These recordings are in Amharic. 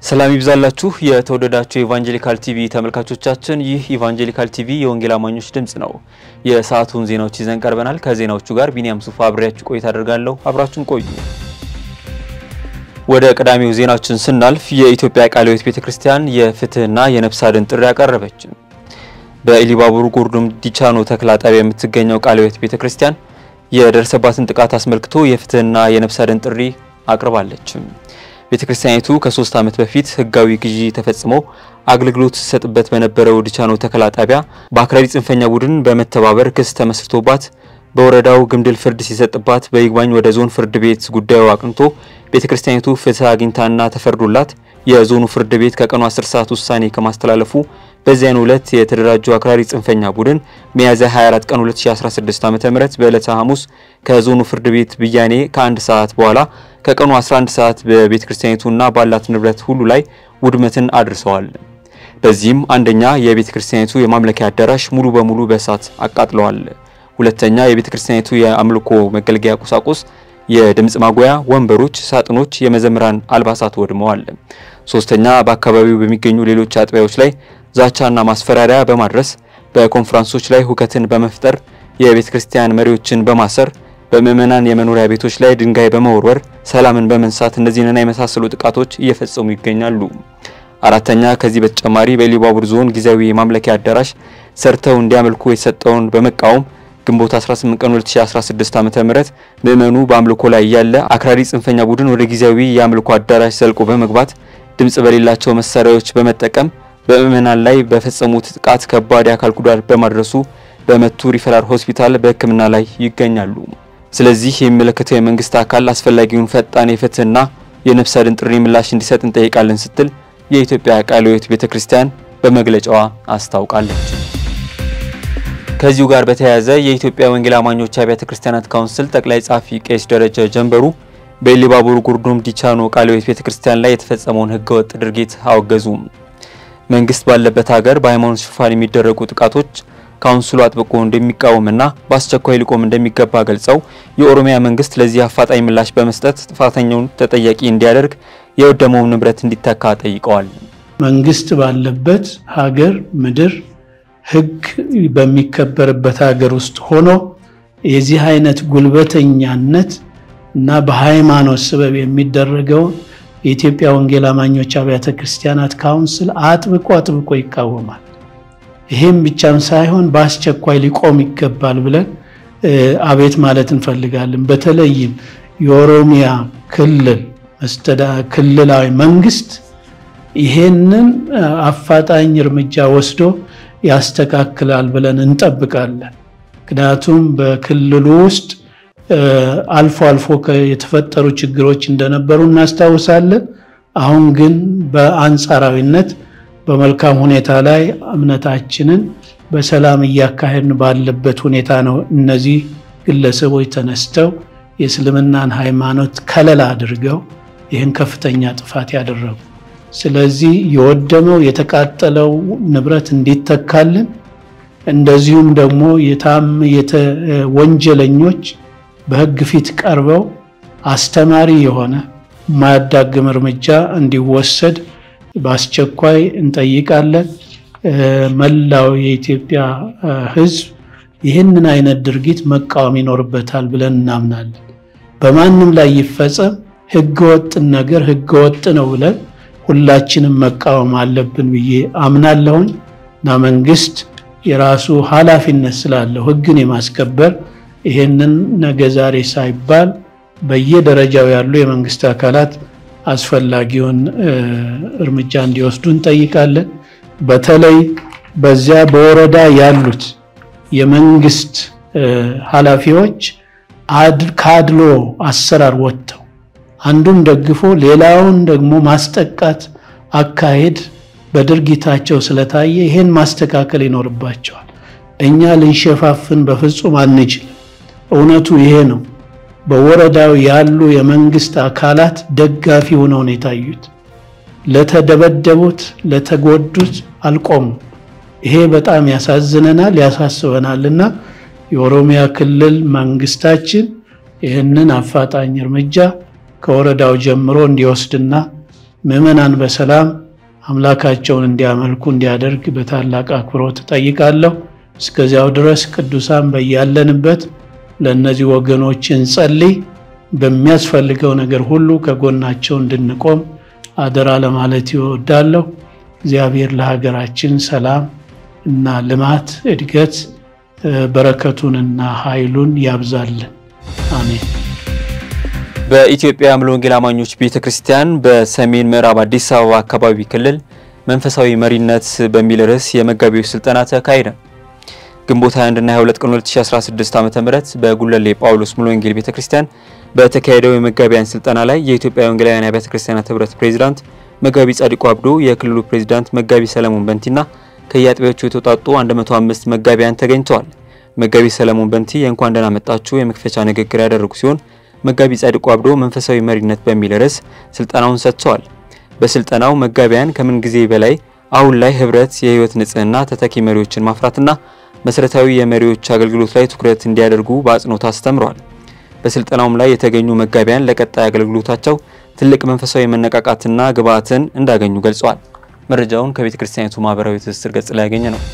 ሰላም ይብዛላችሁ የተወደዳችሁ የኢቫንጀሊካል ቲቪ ተመልካቾቻችን፣ ይህ ኢቫንጀሊካል ቲቪ የወንጌል አማኞች ድምጽ ነው። የሰዓቱን ዜናዎች ይዘን ቀርበናል። ከዜናዎቹ ጋር ቢኒያም ሱፋ አብሬያችሁ ቆይታ አደርጋለሁ። አብራችሁን ቆዩ። ወደ ቀዳሚው ዜናችን ስናልፍ የኢትዮጵያ ቃለ ሕይወት ቤተክርስቲያን የፍትህና የነፍስ አድን ጥሪ አቀረበች። በኢሊባቡር ጉርዱም ዲቻኖ ተክላ ጣቢያ የምትገኘው ቃለ ሕይወት ቤተክርስቲያን የደረሰባትን ጥቃት አስመልክቶ የፍትህና የነፍስ አድን ጥሪ አቅርባለች። ቤተክርስቲያኒቱ ከሶስት ዓመት በፊት ህጋዊ ግዢ ተፈጽሞ አገልግሎት ሲሰጥበት በነበረው ዲቻኖ ተከላ ጣቢያ በአክራሪ ጽንፈኛ ቡድን በመተባበር ክስ ተመስርቶባት በወረዳው ግምድል ፍርድ ሲሰጥባት በይግባኝ ወደ ዞን ፍርድ ቤት ጉዳዩ አቅንቶ ቤተክርስቲያኒቱ ፍትህ አግኝታና ተፈርዶላት የዞኑ ፍርድ ቤት ከቀኑ 10 ሰዓት ውሳኔ ከማስተላለፉ በዚያን ዕለት የተደራጁ አክራሪ ጽንፈኛ ቡድን ሚያዝያ 24 ቀን 2016 ዓ.ም በዕለተ ሐሙስ ከዞኑ ፍርድ ቤት ብያኔ ከአንድ ሰዓት በኋላ ከቀኑ 11 ሰዓት በቤተ ክርስቲያኒቱና ባላት ንብረት ሁሉ ላይ ውድመትን አድርሰዋል። በዚህም አንደኛ የቤተ ክርስቲያኒቱ የማምለኪያ አዳራሽ ሙሉ በሙሉ በእሳት አቃጥለዋል። ሁለተኛ የቤተ ክርስቲያኒቱ የአምልኮ መገልገያ ቁሳቁስ፣ የድምጽ ማጉያ ወንበሮች፣ ሳጥኖች፣ የመዘምራን አልባሳት ወድመዋል። ሶስተኛ በአካባቢው በሚገኙ ሌሎች አጥቢያዎች ላይ ዛቻና ማስፈራሪያ በማድረስ በኮንፈረንሶች ላይ ሁከትን በመፍጠር የቤተ ክርስቲያን መሪዎችን በማሰር በምዕመናን የመኖሪያ ቤቶች ላይ ድንጋይ በመወርወር ሰላምን በመንሳት እነዚህንና የመሳሰሉ ጥቃቶች እየፈጸሙ ይገኛሉ። አራተኛ ከዚህ በተጨማሪ በኢሉባቡር ዞን ጊዜያዊ የማምለኪያ አዳራሽ ሰርተው እንዲያመልኩ የተሰጠውን በመቃወም ግንቦት 18 ቀን 2016 ዓ.ም ምዕመኑ በአምልኮ ላይ ያለ አክራሪ ጽንፈኛ ቡድን ወደ ጊዜያዊ የአምልኮ አዳራሽ ዘልቆ በመግባት ድምጽ በሌላቸው መሳሪያዎች በመጠቀም በምዕመናን ላይ በፈጸሙት ጥቃት ከባድ የአካል ጉዳት በማድረሱ በመቱ ሪፈራል ሆስፒታል በሕክምና ላይ ይገኛሉ። ስለዚህ የሚመለከተው የመንግስት አካል አስፈላጊውን ፈጣን የፍትህና የነፍስ አድን ጥሪ ምላሽ እንዲሰጥ እንጠይቃለን ስትል የኢትዮጵያ ቃለ ሕይወት ቤተክርስቲያን በመግለጫዋ አስታውቃለች። ከዚሁ ጋር በተያያዘ የኢትዮጵያ ወንጌል አማኞች አብያተ ክርስቲያናት ካውንስል ጠቅላይ ጸሐፊ ቄስ ደረጀ ጀንበሩ በኢሉባቡር ጉርዱም ዲቻኖ ቃለ ሕይወት ቤተክርስቲያን ላይ የተፈጸመውን ህገወጥ ድርጊት አወገዙ። መንግስት ባለበት ሀገር በሃይማኖት ሽፋን የሚደረጉ ጥቃቶች ካውንስሉ አጥብቆ እንደሚቃወምና በአስቸኳይ ሊቆም እንደሚገባ ገልጸው የኦሮሚያ መንግስት ለዚህ አፋጣኝ ምላሽ በመስጠት ጥፋተኛውን ተጠያቂ እንዲያደርግ የወደመውን ንብረት እንዲተካ ጠይቀዋል። መንግስት ባለበት ሀገር ምድር ህግ በሚከበርበት ሀገር ውስጥ ሆኖ የዚህ አይነት ጉልበተኛነት እና በሃይማኖት ስበብ የሚደረገውን የኢትዮጵያ ወንጌል አማኞች አብያተ ክርስቲያናት ካውንስል አጥብቆ አጥብቆ ይቃወማል። ይሄም ብቻም ሳይሆን በአስቸኳይ ሊቆም ይገባል ብለን አቤት ማለት እንፈልጋለን። በተለይም የኦሮሚያ ክልል ክልላዊ መንግስት ይሄንን አፋጣኝ እርምጃ ወስዶ ያስተካክላል ብለን እንጠብቃለን። ምክንያቱም በክልሉ ውስጥ አልፎ አልፎ የተፈጠሩ ችግሮች እንደነበሩ እናስታውሳለን። አሁን ግን በአንጻራዊነት በመልካም ሁኔታ ላይ እምነታችንን በሰላም እያካሄድን ባለበት ሁኔታ ነው እነዚህ ግለሰቦች ተነስተው የእስልምናን ሃይማኖት ከለላ አድርገው ይህን ከፍተኛ ጥፋት ያደረጉ። ስለዚህ የወደመው የተቃጠለው ንብረት እንዲተካልን እንደዚሁም ደግሞ የታም ወንጀለኞች በሕግ ፊት ቀርበው አስተማሪ የሆነ የማያዳግም እርምጃ እንዲወሰድ በአስቸኳይ እንጠይቃለን። መላው የኢትዮጵያ ሕዝብ ይህንን አይነት ድርጊት መቃወም ይኖርበታል ብለን እናምናለን። በማንም ላይ ይፈጸም ሕገወጥን ነገር ሕገወጥ ነው ብለን ሁላችንም መቃወም አለብን ብዬ አምናለሁኝ እና መንግስት የራሱ ኃላፊነት ስላለው ሕግን የማስከበር ይሄንን ነገ ዛሬ ሳይባል በየደረጃው ያሉ የመንግስት አካላት አስፈላጊውን እርምጃ እንዲወስዱ እንጠይቃለን። በተለይ በዚያ በወረዳ ያሉት የመንግስት ኃላፊዎች ከአድሎ አሰራር ወጥተው አንዱን ደግፎ ሌላውን ደግሞ ማስጠቃት አካሄድ በድርጊታቸው ስለታየ ይሄን ማስተካከል ይኖርባቸዋል። እኛ ልንሸፋፍን በፍጹም አንችልም። እውነቱ ይሄ ነው። በወረዳው ያሉ የመንግስት አካላት ደጋፊ ሆነው ነው የታዩት። ለተደበደቡት፣ ለተጎዱት አልቆሙም። ይሄ በጣም ያሳዝነናል፣ ያሳስበናልና የኦሮሚያ ክልል መንግስታችን ይህንን አፋጣኝ እርምጃ ከወረዳው ጀምሮ እንዲወስድና ምዕመናን በሰላም አምላካቸውን እንዲያመልኩ እንዲያደርግ በታላቅ አክብሮት እጠይቃለሁ። እስከዚያው ድረስ ቅዱሳን በያለንበት ለእነዚህ ወገኖች እንጸልይ። በሚያስፈልገው ነገር ሁሉ ከጎናቸው እንድንቆም አደራ ለማለት ይወዳለሁ። እግዚአብሔር ለሀገራችን ሰላም እና ልማት፣ እድገት በረከቱንና ኃይሉን ያብዛልን። አሜን። በኢትዮጵያ ሙሉ ወንጌል አማኞች ቤተ ክርስቲያን በሰሜን ምዕራብ አዲስ አበባ አካባቢ ክልል መንፈሳዊ መሪነት በሚል ርዕስ የመጋቢዎች ስልጠና ተካሄደ። ግንቦት 21 እና 22 ቀን 2016 ዓ.ም በጉለሌ ጳውሎስ ሙሉ ወንጌል ቤተ ክርስቲያን በተካሄደው የመጋቢያን ስልጠና ላይ የኢትዮጵያ ወንጌላውያን አብያተ ክርስቲያናት ህብረት ፕሬዚዳንት መጋቢ ጻድቁ አብዶ፣ የክልሉ ፕሬዚዳንት መጋቢ ሰለሞን በንቲና ከየአጥቢያዎቹ የተውጣጡ 105 መጋቢያን ተገኝተዋል። መጋቢ ሰለሞን በንቲ የእንኳን ደህና መጣችሁ የመክፈቻ ንግግር ያደረጉ ሲሆን መጋቢ ጻድቁ አብዶ መንፈሳዊ መሪነት በሚል ርዕስ ስልጠናውን ሰጥተዋል። በስልጠናው መጋቢያን ከምን ጊዜ በላይ አሁን ላይ ህብረት፣ የህይወት ንጽህና፣ ተተኪ መሪዎችን ማፍራትና መሰረታዊ የመሪዎች አገልግሎት ላይ ትኩረት እንዲያደርጉ በአጽንኦት አስተምረዋል። በስልጠናውም ላይ የተገኙ መጋቢያን ለቀጣይ አገልግሎታቸው ትልቅ መንፈሳዊ መነቃቃትና ግብዓትን እንዳገኙ ገልጸዋል። መረጃውን ከቤተ ክርስቲያኒቱ ማህበራዊ ትስስር ገጽ ላይ ያገኘ ነው።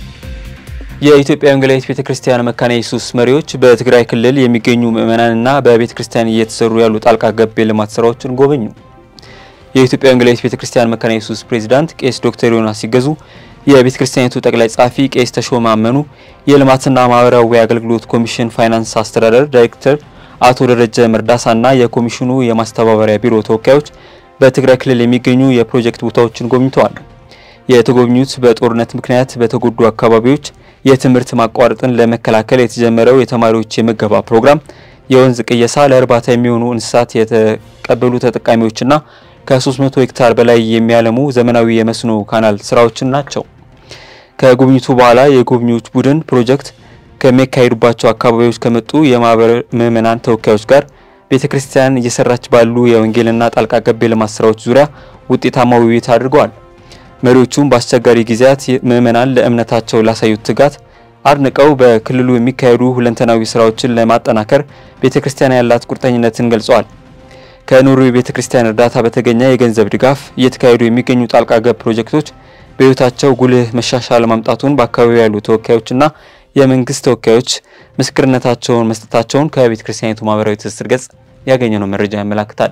የኢትዮጵያ ወንጌላዊት ቤተ ክርስቲያን መካነ ኢየሱስ መሪዎች በትግራይ ክልል የሚገኙ ምዕመናንና በቤተ ክርስቲያን እየተሰሩ ያሉ ጣልቃ ገብ የልማት ስራዎችን ጎበኙ። የኢትዮጵያ ወንጌላዊት ቤተ ክርስቲያን መካነ ኢየሱስ ፕሬዚዳንት ቄስ ዶክተር ዮናስ ሲገዙ፣ የቤተ ክርስቲያኒቱ ጠቅላይ ጸሐፊ ቄስ ተሾመ አመኑ፣ የልማትና ማህበራዊ አገልግሎት ኮሚሽን ፋይናንስ አስተዳደር ዳይሬክተር አቶ ደረጀ መርዳሳና የኮሚሽኑ የማስተባበሪያ ቢሮ ተወካዮች በትግራይ ክልል የሚገኙ የፕሮጀክት ቦታዎችን ጎብኝተዋል። የተጎብኙት በጦርነት ምክንያት በተጎዱ አካባቢዎች የትምህርት ማቋረጥን ለመከላከል የተጀመረው የተማሪዎች የምገባ ፕሮግራም፣ የወንዝ ቅየሳ፣ ለእርባታ የሚሆኑ እንስሳት የተቀበሉ ተጠቃሚዎችና ከ300 ሄክታር በላይ የሚያለሙ ዘመናዊ የመስኖ ካናል ስራዎችን ናቸው። ከጉብኝቱ በኋላ የጎብኚዎች ቡድን ፕሮጀክት ከሚካሄዱባቸው አካባቢዎች ከመጡ የማህበር ምዕመናን ተወካዮች ጋር ቤተ ክርስቲያን እየሰራች ባሉ የወንጌልና ጣልቃ ገብ የልማት ስራዎች ዙሪያ ውጤታማ ውይይት አድርገዋል። መሪዎቹም በአስቸጋሪ ጊዜያት ምዕመናን ለእምነታቸው ላሳዩት ትጋት አድንቀው በክልሉ የሚካሄዱ ሁለንተናዊ ስራዎችን ለማጠናከር ቤተ ክርስቲያን ያላት ቁርጠኝነትን ገልጸዋል። ከኖርዌይ ቤተ ክርስቲያን እርዳታ በተገኘ የገንዘብ ድጋፍ እየተካሄዱ የሚገኙ ጣልቃ ገብ ፕሮጀክቶች በሕይወታቸው ጉልህ መሻሻል ማምጣቱን በአካባቢው ያሉ ተወካዮችና የመንግስት ተወካዮች ምስክርነታቸውን መስጠታቸውን ከቤተ ክርስቲያኒቱ ማህበራዊ ትስስር ገጽ ያገኘነው መረጃ ያመላክታል።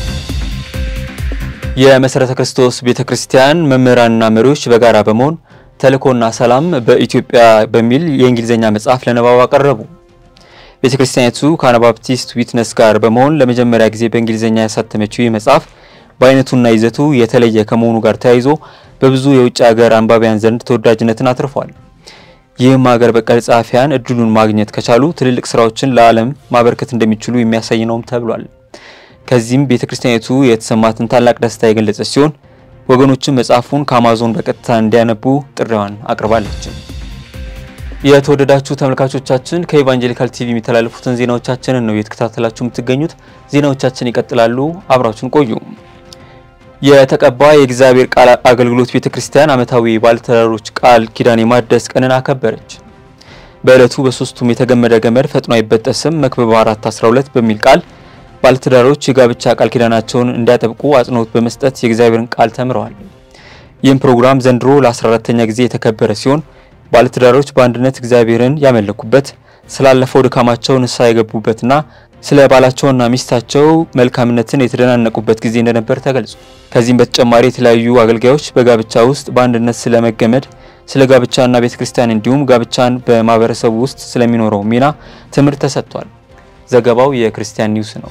የመሰረተ ክርስቶስ ቤተ ክርስቲያን መምህራንና መሪዎች በጋራ በመሆን ተልእኮና ሰላም በኢትዮጵያ በሚል የእንግሊዝኛ መጽሐፍ ለንባብ አቀረቡ። ቤተ ክርስቲያኒቱ ከአናባፕቲስት ዊትነስ ጋር በመሆን ለመጀመሪያ ጊዜ በእንግሊዝኛ ያሳተመችው ይህ መጽሐፍ በአይነቱና ይዘቱ የተለየ ከመሆኑ ጋር ተያይዞ በብዙ የውጭ ሀገር አንባቢያን ዘንድ ተወዳጅነትን አትርፏል። ይህም ሀገር በቀል ጸሐፊያን እድሉን ማግኘት ከቻሉ ትልልቅ ስራዎችን ለዓለም ማበርከት እንደሚችሉ የሚያሳይ ነውም ተብሏል። ከዚህም ቤተ ክርስቲያኒቱ የተሰማትን ታላቅ ደስታ የገለጸች ሲሆን ወገኖችን መጽሐፉን ከአማዞን በቀጥታ እንዲያነቡ ጥሪዋን አቅርባለች። የተወደዳችሁ ተመልካቾቻችን ከኢቫንጀሊካል ቲቪ የሚተላለፉትን ዜናዎቻችንን ነው እየተከታተላችሁ የምትገኙት። ዜናዎቻችን ይቀጥላሉ። አብራችሁን ቆዩ። የተቀባ የእግዚአብሔር ቃል አገልግሎት ቤተ ክርስቲያን ዓመታዊ ባለተራሮች ቃል ኪዳን የማደስ ቀንን አከበረች። በዕለቱ በሶስቱም የተገመደ ገመድ ፈጥኖ አይበጠስም መክብብ 4 12 በሚል ቃል ባለትዳሮች የጋብቻ ቃል ኪዳናቸውን እንዲያጠብቁ አጽንኦት በመስጠት የእግዚአብሔርን ቃል ተምረዋል። ይህም ፕሮግራም ዘንድሮ ለ14ተኛ ጊዜ የተከበረ ሲሆን ባለትዳሮች በአንድነት እግዚአብሔርን ያመለኩበት፣ ስላለፈው ድካማቸው ንስሐ የገቡበትና ስለ ባላቸውና ሚስታቸው መልካምነትን የተደናነቁበት ጊዜ እንደነበር ተገልጿል። ከዚህም በተጨማሪ የተለያዩ አገልጋዮች በጋብቻ ውስጥ በአንድነት ስለመገመድ፣ ስለ ጋብቻና ቤተ ክርስቲያን እንዲሁም ጋብቻን በማህበረሰቡ ውስጥ ስለሚኖረው ሚና ትምህርት ተሰጥቷል። ዘገባው የክርስቲያን ኒውስ ነው።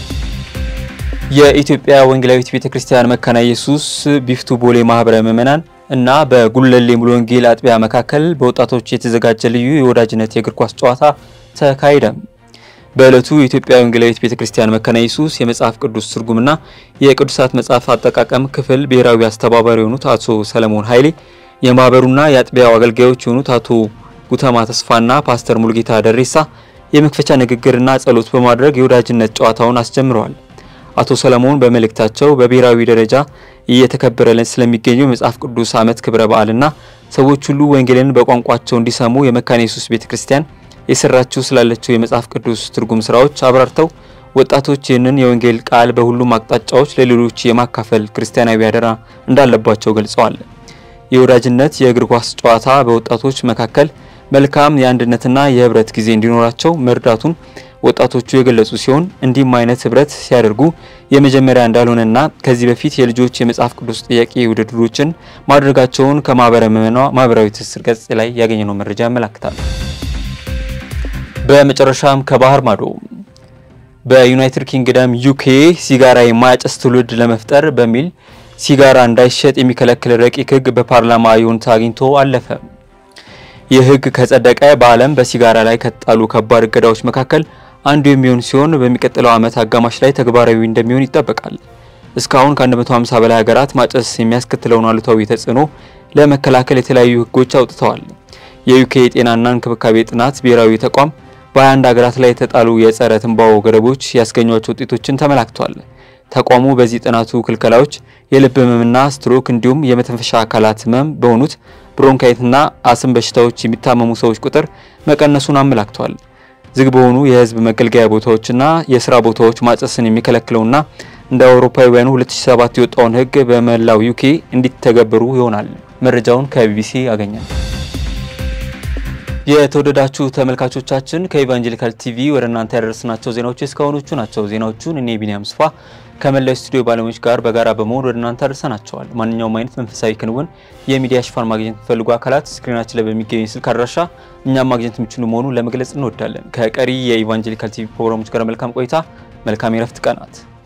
የኢትዮጵያ ወንጌላዊት ቤተ ክርስቲያን መካነ ኢየሱስ ቢፍቱ ቦሌ ማህበረ ምዕመናን እና በጉለሌ ሙሉ ወንጌል አጥቢያ መካከል በወጣቶች የተዘጋጀ ልዩ የወዳጅነት የእግር ኳስ ጨዋታ ተካሄደ። በዕለቱ የኢትዮጵያ ወንጌላዊት ቤተ ክርስቲያን መካነ ኢየሱስ የመጽሐፍ ቅዱስ ትርጉምና የቅዱሳት መጽሐፍ አጠቃቀም ክፍል ብሔራዊ አስተባባሪ የሆኑት አቶ ሰለሞን ኃይሌ፣ የማህበሩና የአጥቢያው አገልጋዮች የሆኑት አቶ ጉተማ ተስፋና ፓስተር ሙልጌታ ደሬሳ የመክፈቻ ንግግርና ጸሎት በማድረግ የወዳጅነት ጨዋታውን አስጀምረዋል። አቶ ሰለሞን በመልእክታቸው በብሔራዊ ደረጃ እየተከበረልን ስለሚገኘው የመጽሐፍ ቅዱስ ዓመት ክብረ በዓልና ሰዎች ሁሉ ወንጌልን በቋንቋቸው እንዲሰሙ የመካነ ኢየሱስ ቤተክርስቲያን የሰራችው ስላለችው የመጽሐፍ ቅዱስ ትርጉም ስራዎች አብራርተው ወጣቶች ይህንን የወንጌል ቃል በሁሉም አቅጣጫዎች ለሌሎች የማካፈል ክርስቲያናዊ አደራ እንዳለባቸው ገልጸዋል። የወዳጅነት የእግር ኳስ ጨዋታ በወጣቶች መካከል መልካም የአንድነትና የህብረት ጊዜ እንዲኖራቸው መርዳቱን ወጣቶቹ የገለጹ ሲሆን እንዲህም አይነት ህብረት ሲያደርጉ የመጀመሪያ እንዳልሆነና ከዚህ በፊት የልጆች የመጽሐፍ ቅዱስ ጥያቄ ውድድሮችን ማድረጋቸውን ከማህበረ ምዕመናን ማህበራዊ ትስስር ገጽ ላይ ያገኘነው መረጃ ያመላክታል። በመጨረሻም ከባህር ማዶ በዩናይትድ ኪንግደም ዩኬ ሲጋራ የማያጨስ ትውልድ ለመፍጠር በሚል ሲጋራ እንዳይሸጥ የሚከለክል ረቂቅ ህግ በፓርላማ ይሁንታ አግኝቶ አለፈ። ይህ ህግ ከጸደቀ በዓለም በሲጋራ ላይ ከተጣሉ ከባድ እገዳዎች መካከል አንዱ የሚሆን ሲሆን በሚቀጥለው ዓመት አጋማሽ ላይ ተግባራዊ እንደሚሆን ይጠበቃል። እስካሁን ከ150 በላይ ሀገራት ማጨስ የሚያስከትለውን አሉታዊ ተጽዕኖ ለመከላከል የተለያዩ ህጎች አውጥተዋል። የዩኬ የጤናና እንክብካቤ ጥናት ብሔራዊ ተቋም በ21 ሀገራት ላይ የተጣሉ የጸረ ትንባሆ ገደቦች ያስገኟቸው ውጤቶችን ተመላክቷል። ተቋሙ በዚህ ጥናቱ ክልከላዎች የልብ ህመምና ስትሮክ እንዲሁም የመተንፈሻ አካላት ህመም በሆኑት ብሮንካይትና አስም በሽታዎች የሚታመሙ ሰዎች ቁጥር መቀነሱን አመላክቷል። ዝግ በሆኑ የህዝብ መገልገያ ቦታዎችና የስራ ቦታዎች ማጨስን የሚከለክለውና እንደ አውሮፓውያኑ 2007 የወጣውን ህግ በመላው ዩኬ እንዲተገበሩ ይሆናል። መረጃውን ከቢቢሲ ያገኛል። የተወደዳችሁ ተመልካቾቻችን ከኢቫንጀሊካል ቲቪ ወደ እናንተ ያደረስናቸው ዜናዎች እስካሁኖቹ ናቸው። ዜናዎቹን እኔ ቢኒያም ስፋ ከመላው ስቱዲዮ ባለሙያዎች ጋር በጋራ በመሆን ወደ እናንተ አድርሰናቸዋል። ማንኛውም አይነት መንፈሳዊ ክንውን የሚዲያ ሽፋን ማግኘት የሚፈልጉ አካላት ስክሪናችን ላይ በሚገኝ ስልክ አድራሻ እኛም ማግኘት የሚችሉ መሆኑን ለመግለጽ እንወዳለን። ከቀሪ የኢቫንጀሊካል ቲቪ ፕሮግራሞች ጋር መልካም ቆይታ፣ መልካም የረፍት ቀናት